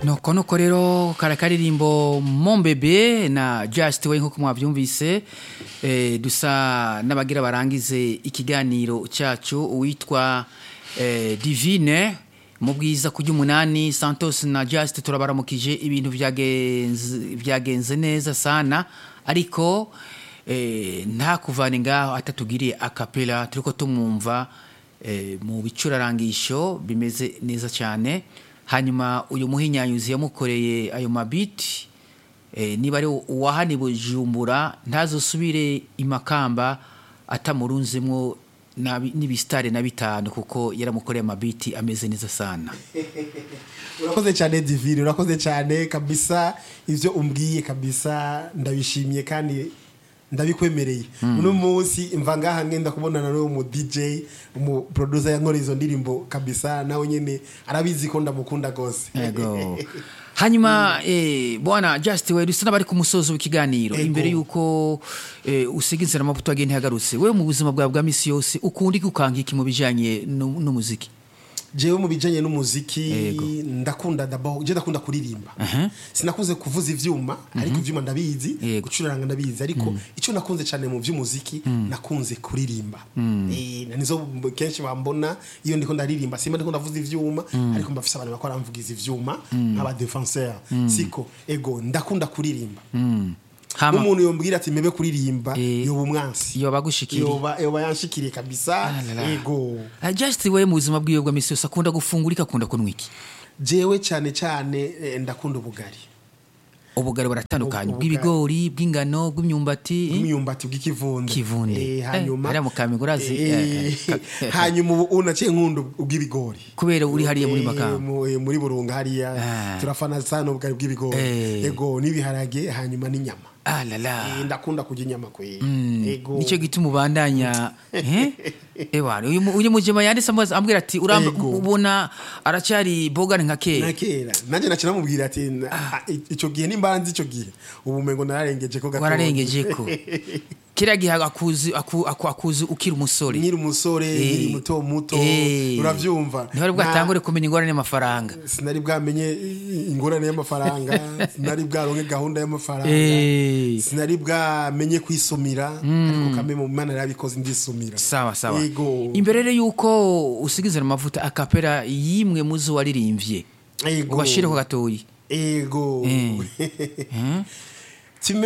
nuko nuko rero kara karirimbo mombebe na just we nk'uko mwabyumvise eh, dusa n'abagira barangize ikiganiro cyacu uwitwa eh, divine mu bwiza ku ry'umunani santos na just turabaramukije ibintu byagenze byagenze neza sana ariko eh, nta kuvana ngaho atatugiriye akapela turiko tumwumva eh, mu bicurarangisho bimeze neza cyane hanyuma uyu muhinyanyuzi yamukoreye ayo mabiti eh, niba ari uwahani bujumbura ntazosubire imakamba atamurunzemwo nabi- n'ibisitare na bitanu kuko yaramukoreye amabiti ameze neza sana urakoze cyane divine urakoze cyane kabisa ibyo umbwiye kabisa ndabishimye kandi ndabikwemereye uno munsi mva ngaha ngenda kubonana n'uwo mu DJ umu producer yankoreye izo ndirimbo kabisa nawe nyene arabizi ko ndamukunda gose yego hanyuma eh, bwana just we dusa n'abari ku musozo w'ikiganiro Ego. imbere y'uko eh, usiga inzira amavuta agenda ihagarutse wewe mu buzima bwawe bwa misi yose ukunda iki ukanga iki mu bijanye nu- n'umuziki jewe mu bijanye n'umuziki Yego. ndakunda d'abord je ndakunda kuririmba Aha. sinakuze kuvuza ivyuma ariko ivyuma ndabizi Yego. gucuranga ndabizi ariko icyo nakunze cyane mu vy'umuziki nakunze kuririmba eh nizo kenshi bambona iyo ndiko ndaririmba simba ndiko ndavuza ivyuma ariko mbafise abantu bakora mvugiza ivyuma nk'aba defenseur siko ego ndakunda kuririmba hama n'umuntu yombwira ati mebe kuririmba Eh. yoba umwansi yoba agushikiriye yoba yoba yanshikiriye kabisa Ah la la. ego Ah, just we mu buzima bwiwe bwa misi yose akunda gufungura iki akunda kunywa iki jewe cyane cyane eh, ndakunda ubugari ubugari buratandukanye Ubugari. bw'ibigori bw'ingano bw'imyumbati eh? imyumbati bw'ikivunde Kivunde. Eh, Eh, hanyuma hariya mu Kamenge urazi, Eh, eh, eh, hanyuma ubu unaciye nkunda ubw'ibigori kubera uri hariya muri Eh, makamba mu- eh, muri burunga hariya Ah. turafana sana ubugari bw'ibigori Eh. ego n'ibiharage hanyuma n'inyama ah la la Eh, ndakunda kurya inyama kwe ego nicyo gituma ubandanya eh? ewana uyu mu- uyu mujema yanditse amazi ambwira ati uramba Ego. ubona aracyari bogani nka na kera kera nanjye naca namubwira ati na- ah, icyo gihe nimbanzi icyo gihe ubu mengo nararengeje ko gatoya. wararengeje ko kiriya gihe akuzi aku- aku- akuzi ukiri umusore nkiri umusore Eh. nkiri muto muto Eh. urabyumva ntihari Na- bwatangure kumenya ingorane y'amafaranga sinari bwamenye ingorane y'amafaranga sinari bwaronke gahunda y'amafaranga Eh. sinari bwamenye kwisumira ariko kame mu mana yarabikoze ndisumira sawa sawa Ego. imbere rero yuko usigizana amavuta akapera yimwe muzo waririmbye Ego. ubashireho gatoyi ego Eh.